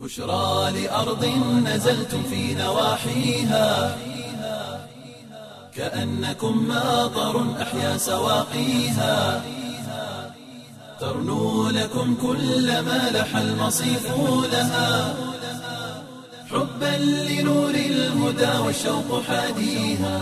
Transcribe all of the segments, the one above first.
بشرى لأرض نزلتم في نواحيها كأنكم ماطر أحيا سواقيها ترنو لكم كل ما لح المصيف لها حبا لنور الهدى والشوق حاديها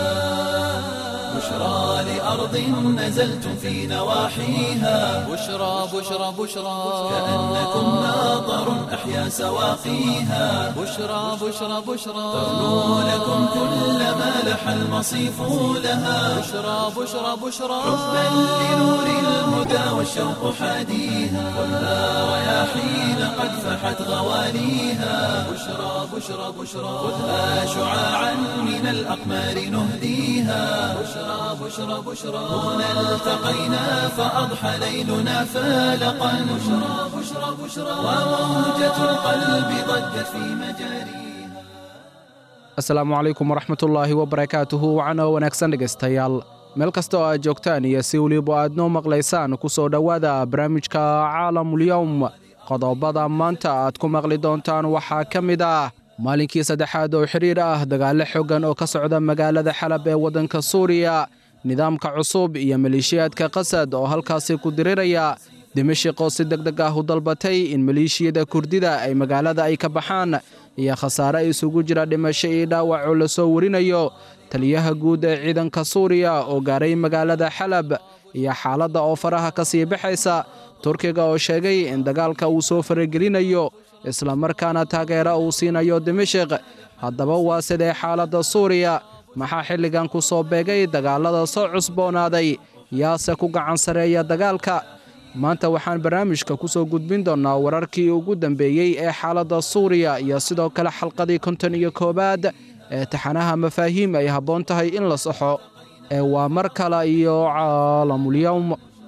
بشرى لأرض نزلتم في نواحيها بشرى بشرى بشرى كأنكم ماطر أحيا سواقيها بشرى بشرى بشرى ترنو لكم كل ما لح المصيف لها بشرى بشرى بشرى حبا لنور الهدى والشوق حاديها خذها رياحين قد فحت غواليها بشرى بشرى بشرى خذها شعاعا من الأقمار نهديها بشرى بشرى بشرى هنا التقينا فأضحى ليلنا فالقا بشرى بشرى بشرى وموجة القلب ضجت في مجاريها asalaamu calaykum waraxmatullaahi wabarakaatuhu wacano wanaagsan dhegaystayaal meel kasta oo aad joogtaan iyo si weliba aad noo maqlaysaan ku soo dhowaada barnaamijka caalamulyowm qodobada maanta aad ku maqli doontaan waxaa ka mid ah maalinkii saddexaad oo xidhiir ah dagaallo xoogan oo ka socda magaalada xalab ee waddanka suuriya nidaamka cusub iyo maleeshiyaadka qasad oo halkaasi ku diriraya dimashik oo si deg deg ah u dalbatay in maleeshiyada kurdida ay magaalada ay ka baxaan iyo khasaare isugu jira dhimasho iyo dhaawac oo lasoo warinayo taliyaha guud ee ciidanka suuriya oo gaaray magaalada xalab iyo xaaladda oo faraha ka sii baxaysa turkiga oo sheegay in dagaalka uu soo faragelinayo islamarkaana taageero uu siinayo dimashik haddaba waa sidee xaaladda suuriya maxaa xilligan ku soo beegay dagaallada soo cusboonaaday yaase ku gacan sareeya dagaalka maanta waxaan barnaamijka ku soo gudbin doonnaa wararkii ugu dambeeyey ee xaaladda suuriya iyo sidoo kale xalqadii konton iyo koowaad ee taxanaha mafaahiim ay habboon tahay in la saxo ee waa mar kale iyo caalamulyowm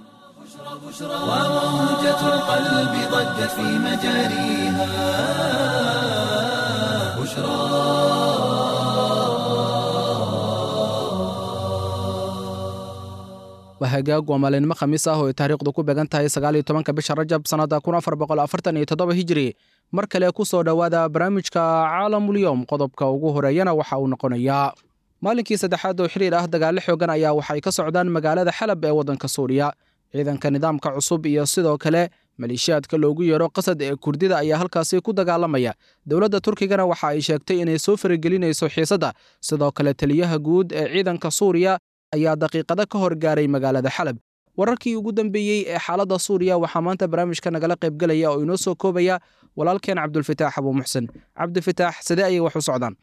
وموجة القلب ضجت في مجاريها بشرى waa hagaag waa maalinimo khamiis ah oo ay taariikhdu ku beegan tahay sagaaliyo tobanka bisha rajab sannadda kun afar boqol afartan iyo toddoba hijiri mar kale ku soo dhowaada barnaamijka caalamulyowm qodobka ugu horeeyana waxa uu noqonayaa maalinkii saddexaad oo xiriir ah dagaallo xoogan ayaa waxay ka socdaan magaalada xalab ee waddanka suuriya ciidanka nidaamka cusub iyo sidoo kale maleeshiyaadka loogu yeero qasad ee kurdida ayaa halkaasi ku dagaalamaya dowladda turkigana waxa ay sheegtay inay soo faragelinayso xiisadda sidoo kale taliyaha guud ee ciidanka suuriya ayaa daqiiqado ka hor gaaray magaalada xalab wararkii ugu dambeeyey ee xaaladda suuriya waxaa maanta barnaamijka nagala qaybgelaya oo inoo soo koobaya walaalkeen cabdulfataax abuu muxsen cabdifitaax sidee ayay wax u socdaan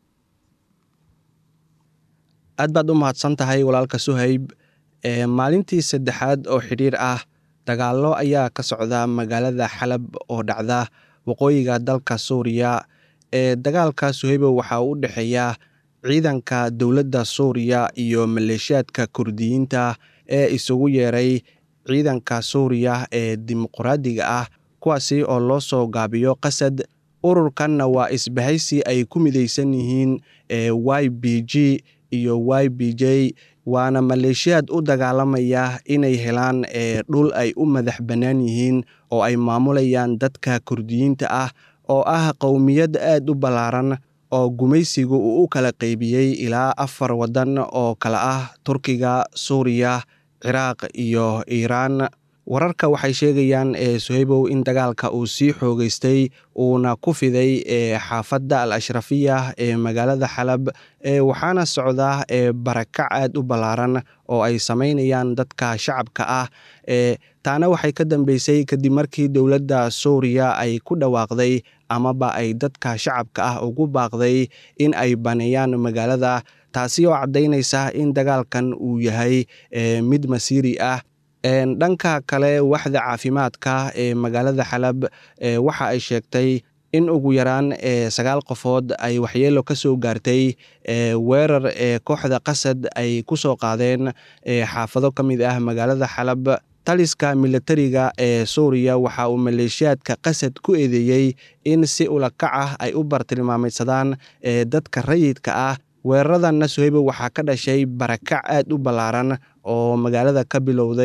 aad baad u mahadsan tahay walaalka suhayb ee maalintii saddexaad oo xidhiir ah dagaallo ayaa ka socda magaalada xalab oo dhacda waqooyiga dalka suuriya ee dagaalka suhaybo waxaa u dhexeeya ciidanka dowladda suuriya iyo maleeshiyaadka kurdiyiinta ee isugu yeeray ciidanka suuriya ee dimuqraadiga ah kuwaasi oo loo soo gaabiyo qasad ururkanna waa isbahaysi ay ku midaysan yihiin ee y b g iyo y b j waana maleeshiyaad u dagaalamaya inay helaan ee dhul ay u madax bannaan yihiin oo ay maamulayaan dadka kurdiyiinta ah oo ah qowmiyad aad u ballaaran oo gumaysigu uu u kala qaybiyey ilaa afar waddan oo kale ah turkiga suuriya ciraaq iyo iiraan wararka waxay sheegayaan ee suhaybow in dagaalka uu sii xoogeystay uuna ku fiday ee xaafadda al ashrafiya ee magaalada xalab ee waxaana socda ee barakac aad u ballaaran oo ay samaynayaan dadka shacabka ah ee taana waxay ka dambeysay kadib markii dowladda suuriya ay ku dhawaaqday amaba ay dadka shacabka ah ugu baaqday in ay baneeyaan magaalada taasi oo caddaynaysa in dagaalkan uu yahay mid masiiri ah dhanka kale waxda caafimaadka ee magaalada xalab waxa ay sheegtay in ugu yaraan sagaal qofood ay waxyeelo ka soo gaartay weerar ee kooxda qasad ay ku soo qaadeen xaafado ka mid ah magaalada xalab taliska militariga ee suuriya waxa uu maleeshiyaadka qasad ku eedeeyey in si ulakac ah ay u bartilmaameydsadaan dadka rayidka ah weeraradanna suhaybo waxaa ka dhashay barakac aad u ballaaran oo magaalada ka bilowday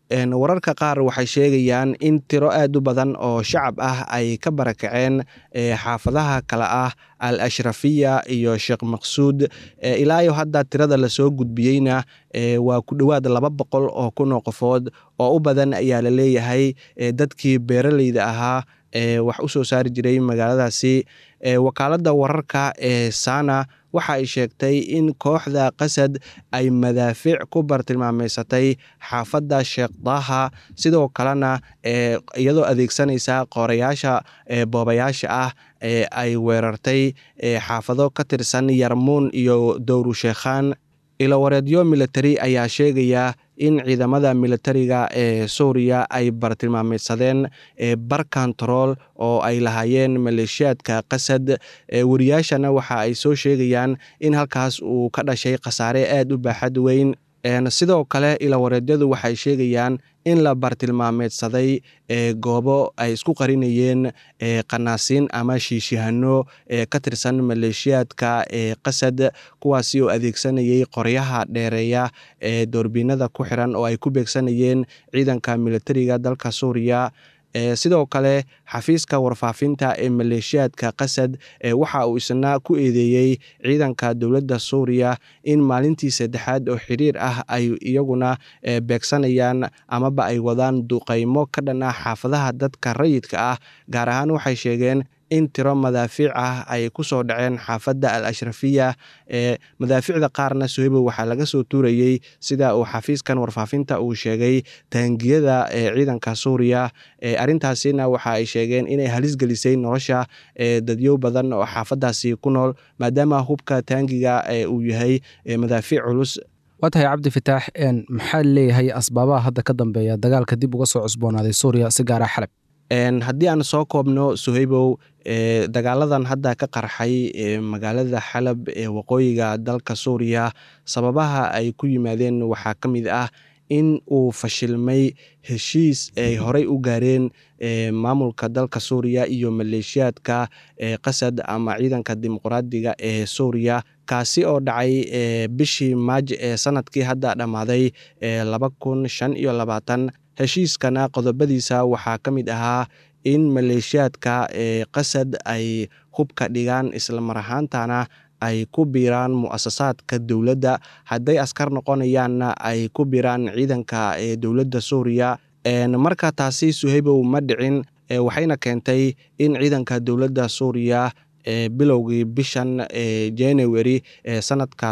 wararka qaar waxay sheegayaan in tiro aad u badan oo shacab ah ay ka barakaceen xaafadaha kale ah al ashrafiya iyo sheekh maqsuud ilaayo hadda tirada lasoo gudbiyeyna waa ku dhowaad laba boqol oo kun oo qofood oo u badan ayaa la leeyahay dadkii beeraleyda ahaa wax u soo saari jiray magaaladaasi wakaaladda wararka ee sana waxa ay sheegtay in kooxda qasad ay madaafiic ku bartilmaameysatay xaafadda sheekh daaha sidoo kalena iyadoo adeegsanaysa qoorayaasha boobayaasha ah ay weerartay xaafado ka tirsan yarmuun iyo dowru sheekhaan ilowareedyo militari ayaa sheegaya in ciidamada militariga ee suuriya ay bartilmaameysadeen bar kontarool oo ay lahaayeen maleeshiyaadka qasad wariyaashana waxa ay soo sheegayaan in halkaas uu ka dhashay khasaare aad u baaxad weyn sidoo kale ilowareedyadu waxay sheegayaan in la bartilmaameedsaday goobo ay isku qarinayeen qanaasiin ama shiishihano ka tirsan maleeshiyaadka qasad kuwaasi oo adeegsanayay qoryaha dheereeya ee doorbiinada ku xiran oo ay ku beegsanayeen ciidanka militariga dalka suuriya sidoo kale xafiiska warfaafinta ee maleeshiyaadka qasad waxa uu isna ku eedeeyey ciidanka dowladda suuriya in maalintii saddexaad oo xiriir ah ay iyaguna beegsanayaan amaba ay wadaan duqaymo ka dhan ah xaafadaha dadka rayidka ah gaar ahaan waxay sheegeen in tiro madaafiic ah ay ku soo dhaceen xaafadda al ashrafiya ee madaafiicda qaarna sohebo waxaa laga soo tuurayey sida uu xafiiskan warfaafinta uu sheegay taangiyada ee ciidanka suuriya arrintaasina waxa ay sheegeen inay halis gelisay nolosha dadyow badan oo xaafadaasi ku nool maadaama hubka taangiga uu yahay madaafiic culus waa tahay cabdi fitaax maxaa leeyahay asbaabaha hadda ka dambeeya dagaalka dib uga soo cusboonaaday suuriya si gaara xalab haddii aan soo koobno suhaybow dagaaladan hadda ka qarxay magaalada xalab ee waqooyiga dalka suuriya sababaha ay ku yimaadeen waxaa ka mid ah in uu fashilmay heshiis ay horey u gaareen maamulka dalka suuriya iyo maleeshiyaadka qasad ama ciidanka dimuqraadiga ee suuriya kaasi oo dhacay bishii maaj ee sanadkii hadda dhammaaday laba kun shan iyo labaatan heshiiskana qodobadiisa waxaa ka mid ahaa in maleeshiyaadka ee qasad ay hubka dhigaan islamar ahaantana ay ku biiraan mu'asasaadka dowladda hadday askar noqonayaanna ay ku biiraan ciidanka ee dowladda suuriya marka taasi suhaybow ma dhicin waxayna keentay in ciidanka dowladda suuriya bilowgii bishan january ee sanadka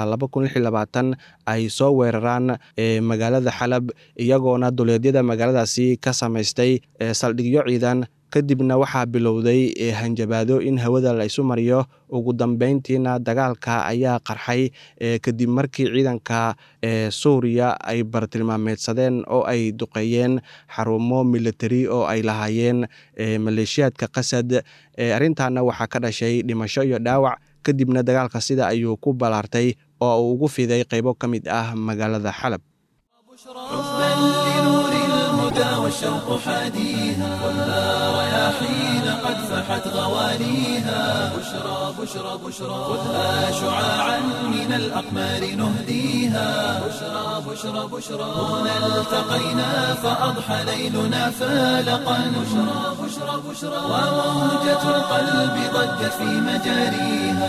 ay soo weeraraan magaalada xalab iyagoona duleedyada magaaladaasi ka samaystay saldhigyo ciidan kadibna waxaa bilowday hanjabaado in hawada la isu mariyo ugu dambeyntiina dagaalka ayaa qarxay kadib markii ciidanka suuriya ay bartilmaameedsadeen oo ay duqeeyeen xarumo militari oo ay lahaayeen maleeshiyaadka qasad arrintaana waxaa ka dhashay dhimasho iyo dhaawac kadibna dagaalka sida ayuu ku ballaartay oo uu ugu fiday qaybo ka mid ah magaalada xalab والشوق حاديها والنار يا حين قد فحت غوانيها بشرى بشرى بشرى خذها شعاعا من الأقمار نهديها بشرى بشرى بشرى هنا التقينا فأضحى ليلنا فالقا بشرى بشرى بشرى وموجة القلب ضجت في مجاريها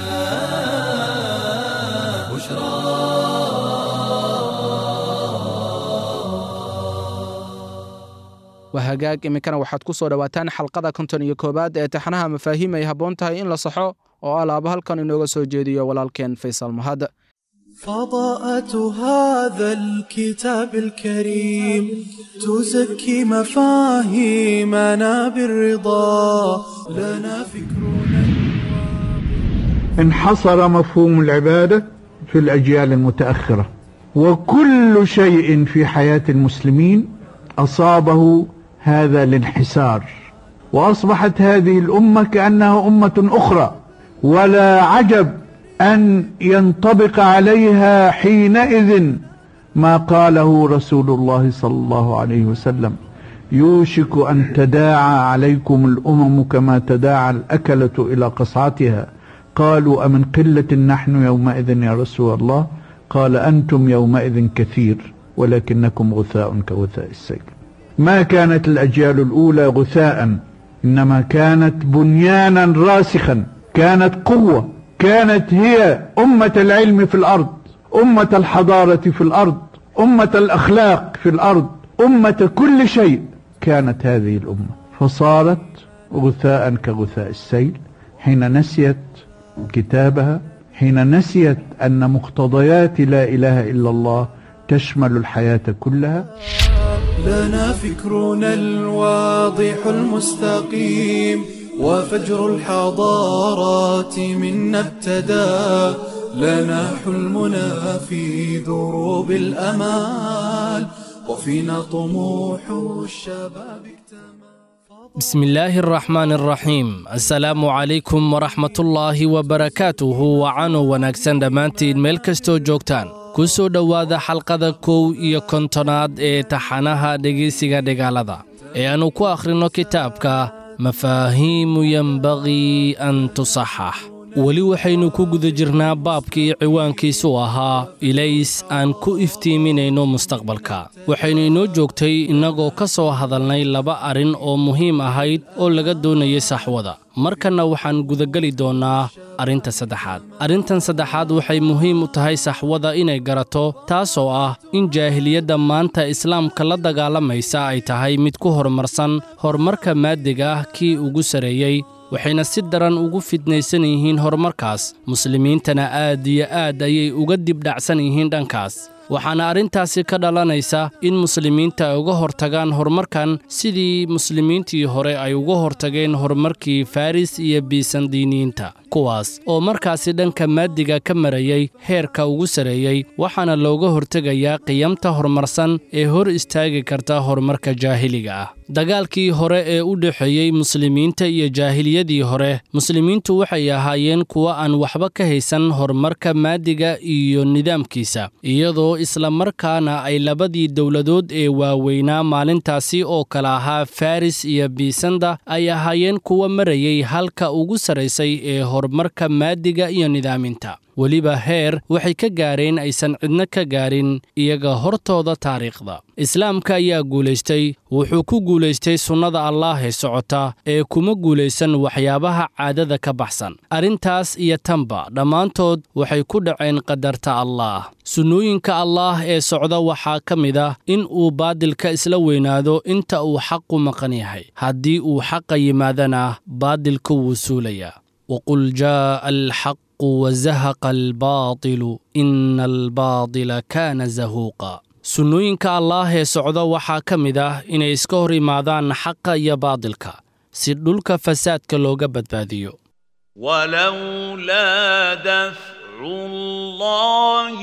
waa hagaag iminkana waxaad ku soo dhowaataan xalqada konton iyo koowaad ee taxanaha mafaahiim ay habboon tahay in la saxo oo alaaba halkan inooga soo jeediyo walaalkeen faysal mahad فضاءة هذا الكتاب الكريم تزكي مفاهيمنا بالرضا لنا فكرنا انحصر مفهوم العبادة في الأجيال المتأخرة وكل شيء في حياة المسلمين أصابه هذا الانحسار وأصبحت هذه الأمة كأنها أمة أخرى ولا عجب أن ينطبق عليها حينئذ ما قاله رسول الله صلى الله عليه وسلم يوشك أن تداعى عليكم الأمم كما تداعى الأكلة إلى قصعتها قالوا أمن قلة نحن يومئذ يا رسول الله قال أنتم يومئذ كثير ولكنكم غثاء كغثاء السيل ما كانت الأجيال الأولى غثاء إنما كانت بنيانا راسخا كانت قوة كانت هي أمة العلم في الأرض أمة الحضارة في الأرض أمة الأخلاق في الأرض أمة كل شيء كانت هذه الأمة فصارت غثاء كغثاء السيل حين نسيت كتابها حين نسيت أن مقتضيات لا إله إلا الله تشمل الحياة كلها لنا فكرنا الواضح المستقيم وفجر الحضارات منا ابتدى لنا حلمنا في دروب الأمال وفينا طموح الشباب اكتمل بسم الله الرحمن الرحيم assalaamu calaykum waraxmatullaahi wabarakaatuhu wacano wanaagsan dhammaantiin meel kastoo joogtaan ku soo dhowaada xalqada kow iyo kontonaad ee taxanaha dhegaysiga dhegaalada ee aannu ku akhrinno kitaabka mafaahiimu yenbagii an tusaxax weli waxaynu ku guda jirnaa baabkii ciwaankiisu ahaa ilays aan ku iftiiminayno mustaqbalka waxaynu inoo joogtay innagoo ka soo hadalnay laba arrin oo muhiim ahayd oo laga doonayay saxwada markanna waxaan gudageli doonnaa arrinta saddexaad arrintan saddexaad waxay muhiim u tahay saxwada inay garato taasoo ah in jaahiliyadda maanta islaamka la dagaalamaysa ay tahay mid ku horumarsan horumarka maadiga ah kii ugu sarreeyey waxayna si daran ugu fidnaysan yihiin horumarkaas muslimiintana aad iyo aad ayay uga dibdhacsan yihiin dhankaas waxaana arrintaasi ka dhalanaysa in muslimiinta ay uga hortagaan horumarkan sidii muslimiintii hore ay uga hortageen horumarkii faris iyo biisandiiniyiinta kuwaas oo markaasi dhanka maadiga ka marayay heerka ugu sarreeyey waxaana looga hortegayaa qiyamta horumarsan ee hor istaagi karta horumarka jaahiliga ah dagaalkii hore ee u dhexeeyey muslimiinta iyo jaahiliyadii hore muslimiintu waxay ahaayeen kuwa aan waxba ka haysan horumarka maadiga iyo nidaamkiisa iyadoo isla markaana ay labadii dowladood ee waaweynaa maalintaasi oo kala ahaa faris iyo biisanda ay ahaayeen kuwa marayay halka ugu sarraysay ee horumarka maadiga iyo nidaaminta weliba heer waxay ka gaareen aysan cidno ka gaarin iyaga hortooda taariikhda islaamka ayaa guulaystay wuxuu ku guulaystay sunnada allaah ee socota ee kuma guulaysan waxyaabaha caadada ka baxsan arrintaas iyo tanba dhammaantood waxay ku dhaceen qadarta allaah sunnooyinka allaah ee socda waxaa ka mid ah in uu baadilka isla weynaado inta uu xaqu maqan yahay haddii uu xaqa yimaadana baadilku wuu suulayaa waqul jaa'a alxaq wazahaqa albaatilu ina albaatila kaana zahuuqa sunnooyinka allaah ee socda waxaa ka mid ah inay iska hor imaadaan xaqa iyo baadilka si dhulka fasaadka looga badbaadiyo ولولا دفع الله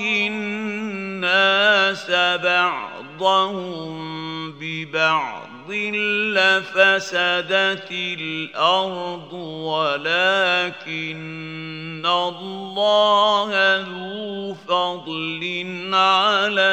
الناس بعضهم ببعض لفسدت الأرض ولكن الله ذو فضل على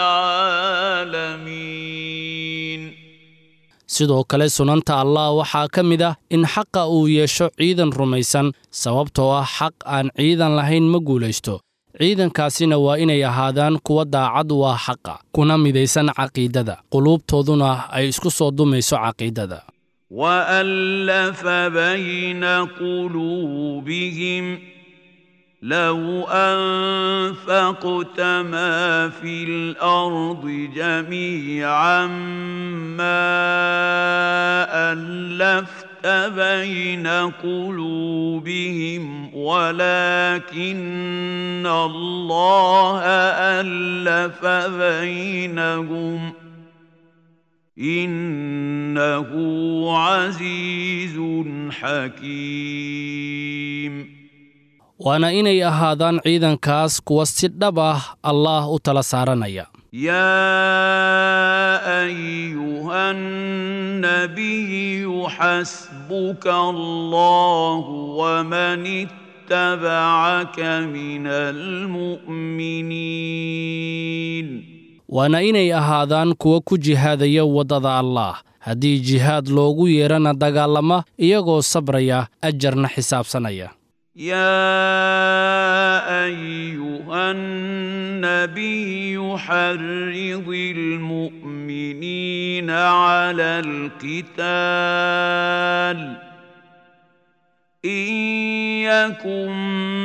العالمين sidoo kale sunanta allah waxaa ka mid ah in xaqa uu yeesho ciidan rumaysan sababtoo ah xaq aan ciidan lahayn ma guulaysto ciidankaasina waa inay ahaadaan kuwa daacad u ah xaqa kuna midaysan caqiidada quluubtooduna ay isku soo dumayso caqiidada وألف بين قلوبهم لو أنفقت ما في الأرض جميعا ما ألفت بين قلوبهم ولكن الله ألف بينهم إنه عزيز حكيم waana inay ahaadaan ciidankaas kuwa si dhab ah allaah u tala saaranaya يا أيها النبي حسبك الله ومن اتبعك من المؤمنين waana inay ahaadaan kuwa ku jihaadaya waddada allaah haddii jihaad loogu yeerana dagaalama iyagoo sabraya ajarna xisaabsanaya يا ايها النبي حرض المؤمنين على القتال ان يكن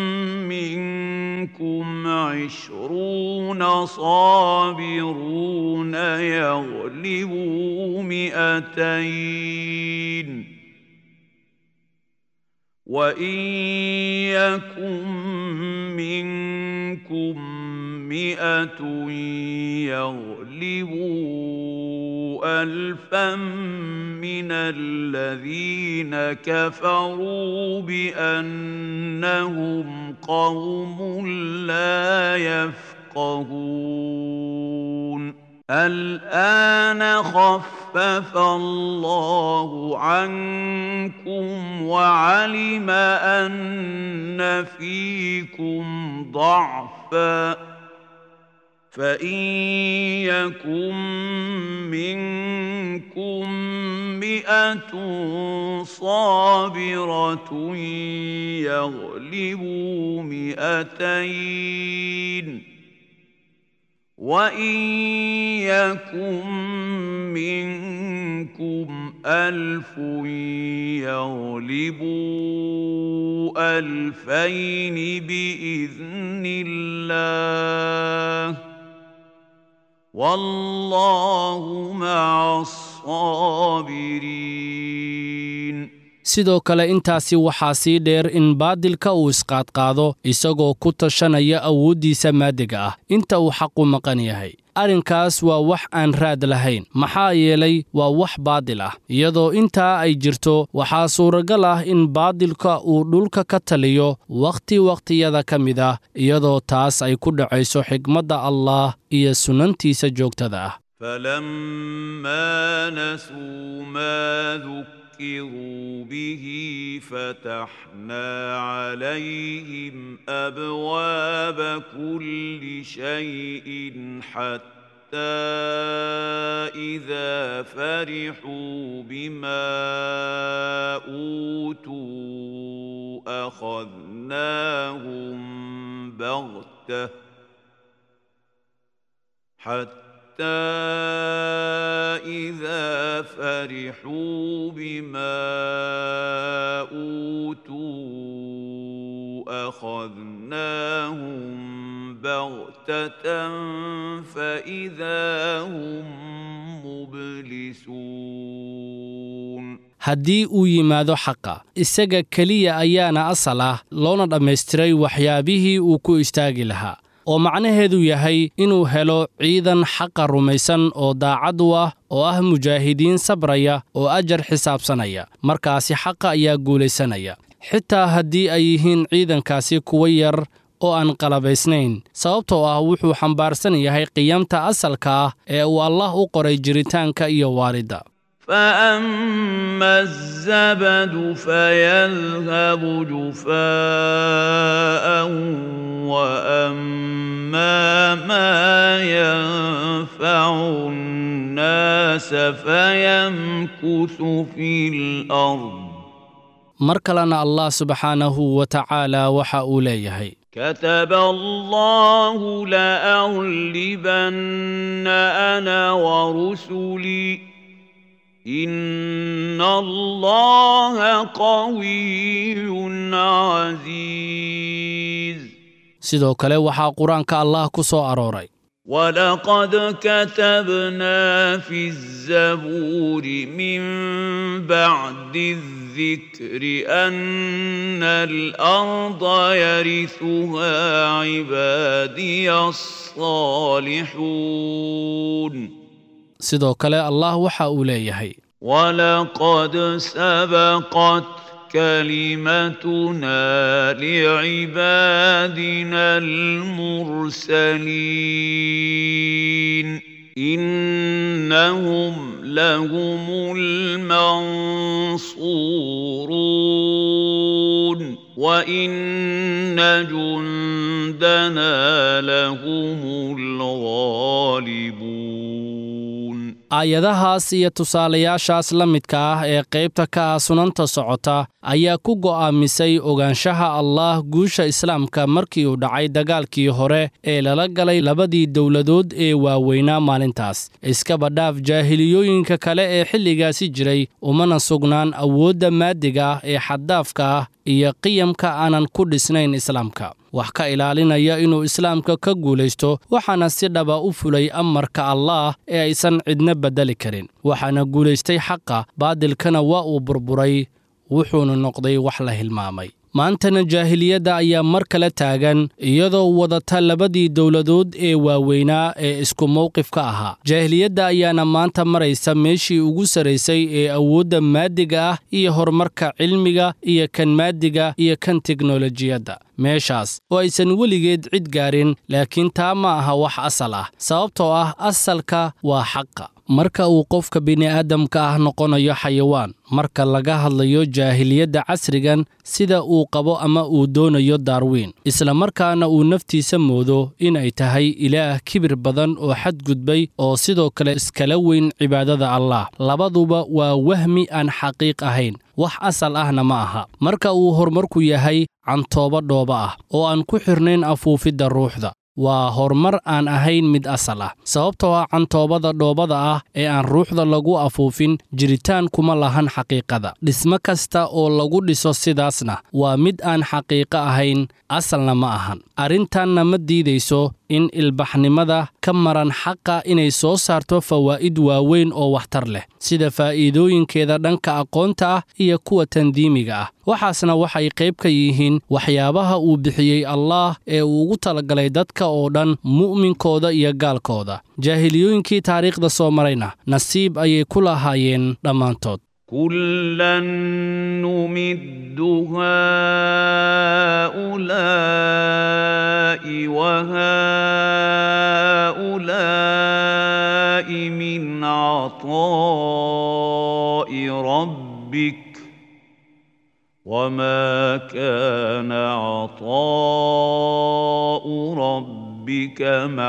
منكم عشرون صابرون يغلبوا مئتين وان يكن منكم مئه يغلبوا الفا من الذين كفروا بانهم قوم لا يفقهون الآن خفف الله عنكم وعلم أن فيكم ضعفا فإن يكن منكم مئة صابرة يغلبوا مئتين وان يكن منكم الف يغلبوا الفين باذن الله والله مع الصابرين sidoo kale intaasi waxaa sii dheer in baadilka uu isqaadqaado isagoo ku tashanaya awooddiisa maadiga ah inta uu xaqu maqan yahay arrinkaas waa wax aan raad lahayn maxaa yeelay waa wax baadil ah iyadoo intaa ay jirto waxaa suuragal ah in baadilka uu dhulka ka taliyo wakhti wakhtiyada ka mid ah iyadoo taas ay ku dhacayso xigmadda allaah iyo sunnantiisa joogtada ah فلما نسوا ما ذكروا به فتحنا عليهم ابواب كل شيء حتى اذا فرحوا بما اوتوا اخذناهم بغته حتى حتى إذا فرحوا بما أوتوا أخذناهم بغتة فإذا هم مبلسون haddii uu yimaado xaqa isaga keliya ayaana asal ah loona dhammaystiray waxyaabihii uu ku istaagi lahaa oo macnaheedu yahay inuu helo ciidan xaqa rumaysan oo daacad u ah oo ah mujaahidiin sabraya oo ajar xisaabsanaya markaasi xaqa ayaa guulaysanaya xitaa haddii ay yihiin ciidankaasi kuwa yar oo aan qalabaysnayn sababtoo ah wuxuu xambaarsan yahay qiyamta asalka ah ee uu allah u qoray jiritaanka iyo waalidda فأما الزبد فيذهب جفاء وأما ما ينفع الناس فيمكث في الأرض mar kalena allah subxaanahu wa tacaala waxa uu leeyahay كتب الله لأغلبن أنا ورسلي إن الله قوي عزيز sidoo kale waxaa qur-aanka allah ku soo arooray ولقد كتبنا في الزبور من بعد الذكر أن الأرض يرثها عبادي الصالحون sidoo kale allah waxa uu leeyahay ولقد سبقت كلمتنا لعبادنا المرسلين إنهم لهم المنصورون وإن جندنا لهم الغالبون aayadahaas iyo tusaalayaashaas la midka ah ee qaybta ka ah sunanta socota ayaa ku go'aamisay ogaanshaha allaah guusha islaamka markii uu dhacay dagaalkii hore ee lala galay labadii dowladood ee waaweynaa maalintaas iskaba dhaaf jaahiliyooyinka kale ee xilligaasi jiray umana sugnaan awoodda maadiga ah ee xaddaafka ah iyo qiyamka aanan ku dhisnayn islaamka wax ka ilaalinaya inuu islaamka ka guulaysto waxaana si dhaba u fulay amarka allaah ee aysan cidna beddeli karin waxaana guulaystay xaqa baadilkana waa uu burburay wuxuuna noqday wax la hilmaamay maantana jaahiliyadda ayaa mar kale taagan iyadoo wadata labadii dowladood ee waaweynaa ee isku mowqifka ahaa jaahiliyadda ayaana maanta maraysa meeshii ugu sarraysay ee awoodda maadiga ah iyo horumarka cilmiga iyo kan maadiga iyo kan teknolojiyadda meeshaas oo aysan weligeed cid gaarin laakiin taa ma aha wax asal ah sababtoo ah asalka waa xaqa marka uu qofka bini'aadamka ah noqonayo xayawaan marka laga hadlayo jaahiliyadda casrigan sida uu qabo ama uu doonayo daarwiin isla markaana uu naftiisa moodo inay tahay ilaah kibir badan oo xadgudbay oo sidoo kale iskala weyn cibaadada allaah labaduba waa wahmi aan xaqiiq ahayn wax asal ahna ma aha marka uu horumarku yahay cantooba dhooba ah oo aan ku xirnayn afuufidda ruuxda waa horumar aan ahayn mid asal ah sababtoo ah cantoobada dhoobada ah ee aan ruuxda lagu afuufin jiritaan kuma lahan xaqiiqada dhismo kasta oo lagu dhiso sidaasna waa mid aan xaqiiqo ahayn asalna ma ahan arrintanna ma diidayso in ilbaxnimada ka maran xaqa inay soo saarto fawaa'id waaweyn oo waxtar leh sida faa'iidooyinkeeda dhanka aqoonta ah iyo kuwa tandiimiga ah waxaasna waxay qayb ka yihiin waxyaabaha uu bixiyey allaah ee uu ugu talagalay dadka oo dhan mu'minkooda iyo gaalkooda jaahiliyooyinkii taariikhda soo marayna nasiib ayay ku lahaayeen dhammaantood كلا نمد هؤلاء وهؤلاء من عطاء ربك وما كان عطاء ربك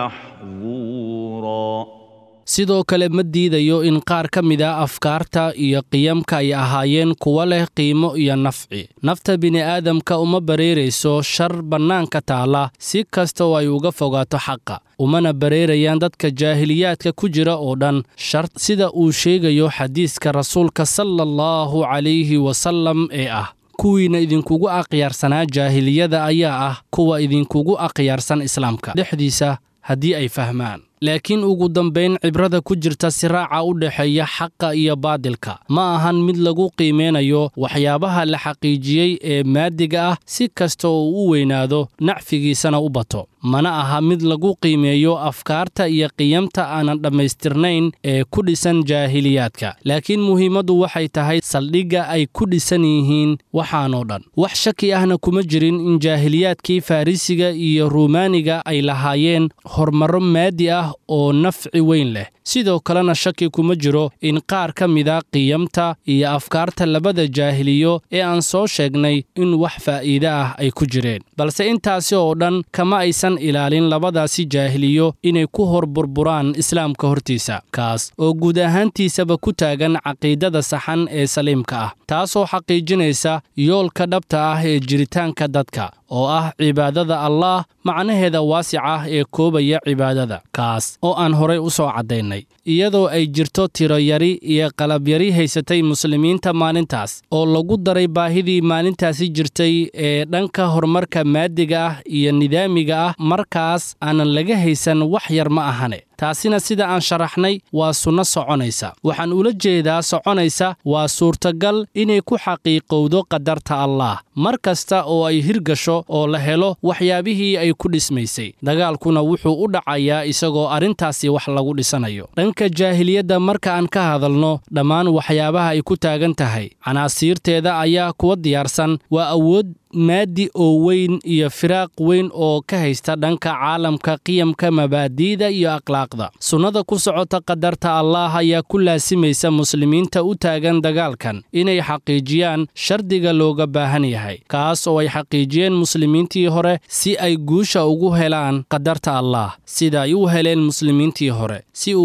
محظورا sidoo kale ma diidayo in qaar ka mid a afkaarta iyo qiyamka ay ahaayeen kuwa leh qiimo iyo nafci nafta bini'aadamka uma bareerayso shar bannaanka taalla si kasta oo ay uga fogaato xaqa umana bareerayaan dadka jaahiliyaadka ku jira oo dhan shar sida uu sheegayo xadiiska rasuulka sala allahu calayhi wasallam ee ah kuwiina idinkugu akhyaarsanaa jaahiliyada ayaa ah kuwa idinkugu akhyaarsan islaamka dhexdiisa haddii ay fahmaan laakiin ugu dambayn cibrada ku jirta siraaca u dhexeeya xaqa iyo baadilka ma ahan mid lagu qiimeynayo waxyaabaha la xaqiijiyey ee maadiga ah si kasta oo u weynaado nacfigiisana u bato mana aha mid lagu qiimeeyo afkaarta iyo qiyamta aanan dhammaystirnayn ee ku dhisan jaahiliyaadka laakiin muhiimaddu waxay tahay saldhigga ay ku dhisan yihiin waxaanoo dhan wax shaki ahna kuma jirin in jaahiliyaadkii farrisiga iyo ruumaaniga ay lahaayeen horumarro maadi ah oo nafci weyn leh sidoo kalena shaki kuma jiro in qaar ka mida qiyamta iyo afkaarta labada jaahiliyo ee aan soo sheegnay in wax faa'iide ah ay ku jireen balse intaasi oo dhan kama aysan ilaalin labadaasi jaahiliyo inay ku hor burburaan islaamka hortiisa kaas oo guud ahaantiisaba ku taagan caqiidada saxan ee saliimka ah taasoo xaqiijinaysa yoolka dhabta ah ee jiritaanka dadka oo ah cibaadada allaah macnaheeda waasic ah ee koobaya cibaadada kaas oo aan horay u soo caddaynay iyadoo ay jirto tiroyari iyo qalabyari haysatay muslimiinta maalintaas oo lagu daray baahidii maalintaasi jirtay ee dhanka horumarka maadiga ah iyo nidaamiga ah markaas aanan laga haysan wax yar ma ahane taasina sida aan sharaxnay waa sunno soconaysa waxaan ula jeedaa soconaysa waa suurtagal inay ku xaqiiqowdo qadarta allaah mar kasta oo ay hirgasho oo la helo waxyaabihii ay ku dhismaysay dagaalkuna wuxuu u dhacayaa isagoo arrintaasi wax lagu dhisanayo dhanka jaahiliyadda marka aan ka hadalno dhammaan waxyaabaha ay ku taagan tahay canaasiirteeda ayaa kuwa diyaarsan waa awood maadi oo weyn iyo firaaq weyn oo ka haysta dhanka caalamka qiyamka mabaadi'da iyo akhlaaqda sunnada ku socota qadarta allaah ayaa ku laasimaysa muslimiinta u taagan dagaalkan inay xaqiijiyaan shardiga looga baahan yahay kaas oo ay xaqiijiyeen muslimiintii hore si ay guusha ugu helaan qadarta allaah sida ay u heleen muslimiintii hore si uu isbeddel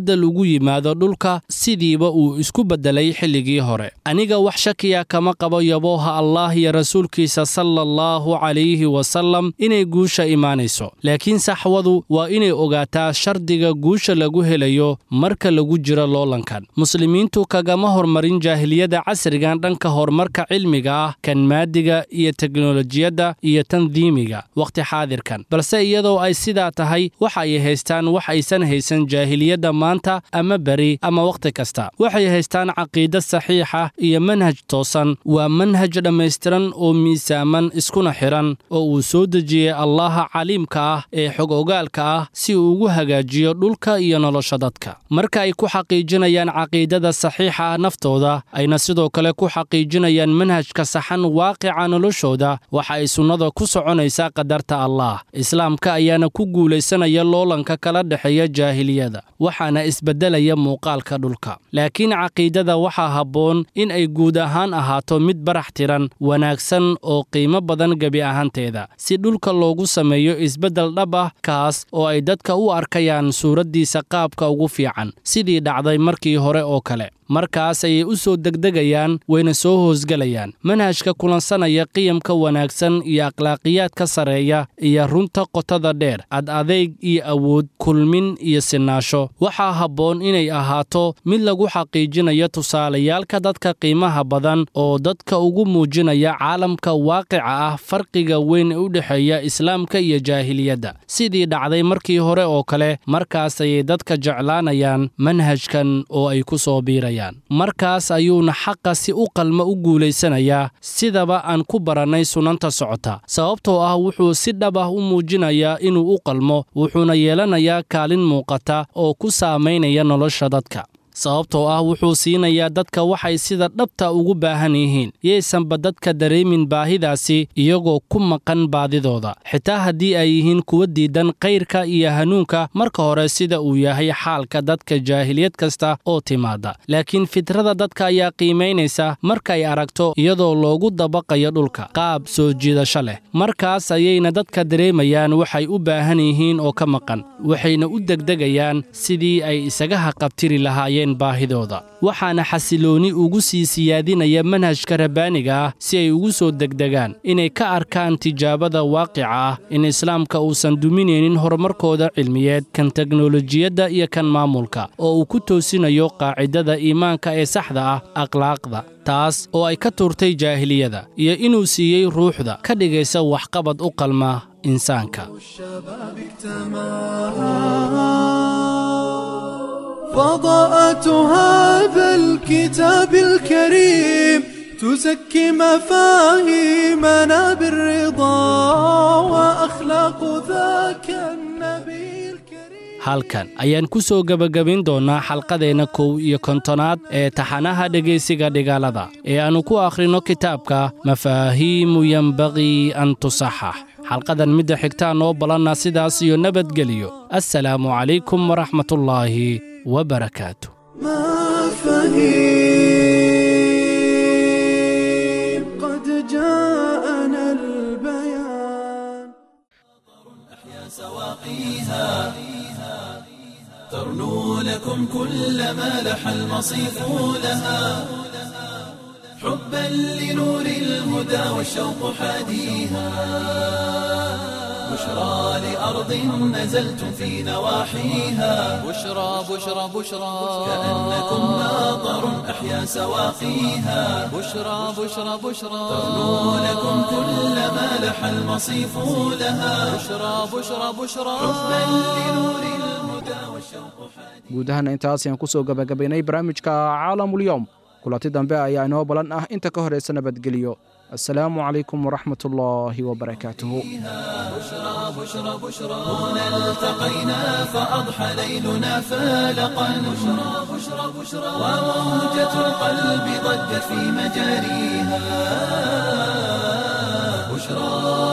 isbeddel ugu yimaado dhulka sidiiba uu isku beddelay xilligii hore aniga wax shakiya kama qabo yabooha allah iyo rasuulkiisa sala allahu calayhi wasallam inay guusha imaanayso laakiin saxwadu waa inay ogaataa shardiga guusha lagu helayo marka lagu jiro loolankan muslimiintu kagama hormarin jaahiliyada casrigan dhanka horumarka cilmiga ah kan maadiga iyo teknolojiyadda iyo tandiimiga wakhti xaadirkan balse iyadoo ay sidaa tahay waxa ay haystaan wax aysan haysan jaahiliyadda maanta ama beri ama wakhti kasta waxay haystaan caqiide saxiixa iyo manhaj toosan waa manhaj dhammaystiran oo miisaaman iskuna xidhan oo uu soo dejiyey allaha caliimka ah ee xog ogaalka ah si uu ugu hagaajiyo dhulka iyo nolosha dadka marka ay ku xaqiijinayaan caqiidada saxiixa ah naftooda ayna sidoo kale ku xaqiijinayaan manhajka saxan waaqica noloshooda waxa ay sunnada ku soconaysaa qadarta allaah islaamka ayaana ku guulaysanaya loolanka kala dhexeeya jaahiliyada waxaana isbeddelaya muuqaalka dhulka laakiin caqiidada waxaa habboon in ay guud ahaan ahaato mid barax tiran wanaagsan oo qiimo badan gebi ahaanteeda si dhulka loogu sameeyo isbeddel dhab ah kaas oo ay dadka u arkayaan suuraddiisa qaabka ugu fiican sidii dhacday markii hore oo kale markaas ayay u soo degdegayaan wayna soo hoosgelayaan manhajka kulansanaya qiyamka wanaagsan iyo akhlaaqiyaadka sareeya iyo runta qotada dheer ad adeyg iyo awood kulmin iyo sinaasho waxaa habboon inay ahaato mid lagu xaqiijinayo tusaalayaalka dadka qiimaha badan oo dadka ugu muujinaya caalamka waaqica ah farqiga weyn ee u dhexeeya islaamka iyo jaahiliyadda sidii dhacday markii hore oo kale markaas ayay dadka jeclaanayaan manhajkan oo ay ku soo biirayaan markaas ayuuna xaqa si u qalma u guulaysanayaa sidaba aan ku barannay sunanta socota sababtoo ah wuxuu si dhab ah u muujinayaa inuu u qalmo wuxuuna yeelanayaa kaalin muuqata oo ku saamaynaya nolosha dadka sababtoo ah wuxuu siinayaa dadka waxay sida dhabta ugu baahan yihiin yaysanba dadka dareemin baahidaasi iyagoo ku maqan baadidooda xitaa haddii ay yihiin kuwa diidan kayrka iyo hanuunka marka hore sida uu yahay xaalka dadka jaahiliyad kasta oo timaada laakiin fitrada dadka ayaa qiimaynaysa markay aragto iyadoo loogu dabaqayo dhulka qaab soo jiidasho leh markaas ayayna dadka dareemayaan waxay u baahan yihiin oo ka maqan waxayna u degdegayaan sidii ay isaga haqabtiri lahaayeen baahidooda waxaana xasilooni ugu sii siyaadinaya manhajka rabbaaniga ah si ay ugu soo degdegaan inay ka arkaan tijaabada waaqica ah in islaamka uusan duminaynin horumarkooda cilmiyeed kan teknolojiyadda iyo kan maamulka oo uu ku toosinayo qaacidada iimaanka ee saxda ah akhlaaqda taas oo ay ka tuurtay jaahiliyada iyo inuu siiyey ruuxda ka dhigaysa waxqabad u qalma insaanka فضاءة هذا الكتاب الكريم تزكي مفاهيمنا بالرضا وأخلاق ذاك النبي halkan ayaan ku soo gebagabayn doonnaa xalqadeenna kow iyo kontonaad ee taxanaha dhegaysiga dhigaalada ee aannu ku akhrinno kitaabka mafaahiimu yenbaqii an tusaxax xalqadan midda xigtaa noo ballanna sidaas iyo nabadgeliyo assalaamu calaykum waraxmatullaahi wabarakaatu مفاهيم قد جاءنا البيان سواقيها ترنو لكم كل ما لح المصيف لها حبا لنور الهدى والشوق حاديها بشرى لأرض نزلتم في نواحيها بشرى بشرى بشرى كأنكم ماطر أحيا سواقيها بشرى بشرى بشرى ترنو لكم كل ما لح المصيف لها بشرى بشرى بشرى حبا لنور الهدى والشوق حاديها guud ahaana intaas ayaan ku soo gabagabaynay barnaamijka caalamulyoom kulanti dambe ayaa inoo balan ah inta ka horaysa nabadgeliyo assalaamu calaykum waraxmat ullaahi wabarakaatuhu بشرى بشرى هنا التقينا فأضحى ليلنا فالقا بشرى بشرى بشرى وموجة القلب ضجت في مجاريها بشرى